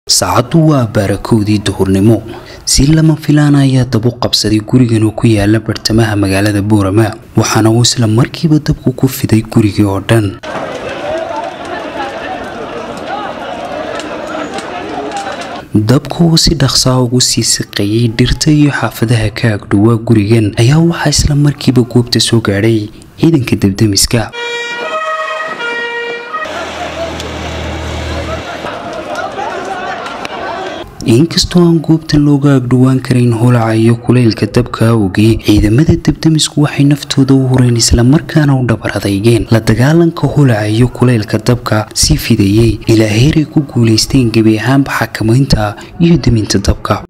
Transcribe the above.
saacaddu waa baarakoodii duhurnimo si lama filaan ayaa dab u qabsaday gurigan oo ku yaala bartamaha magaalada boorama waxaana uu isla markiiba dabku ku fiday gurigii oo dhan dabka oo si dhaqsaa ugu sii siqayay dhirta iyo xaafadaha ka agdhowaa gurigan ayaa waxaa isla markiiba goobta soo gaadhay ciidanka dabdemiska inkastoo aan goobtan looga agdhowaan karayn holaca iyo kulaylka dabka awgii ciidamada dabdemisku waxay naftooda u hureen islamarkaana u dhabar adeygeen la dagaalanka holaca iyo kulaylka dabka sii fidayey ilaa heeray ku guulaysteen gebi ahaanba xakamaynta iyo deminta dabka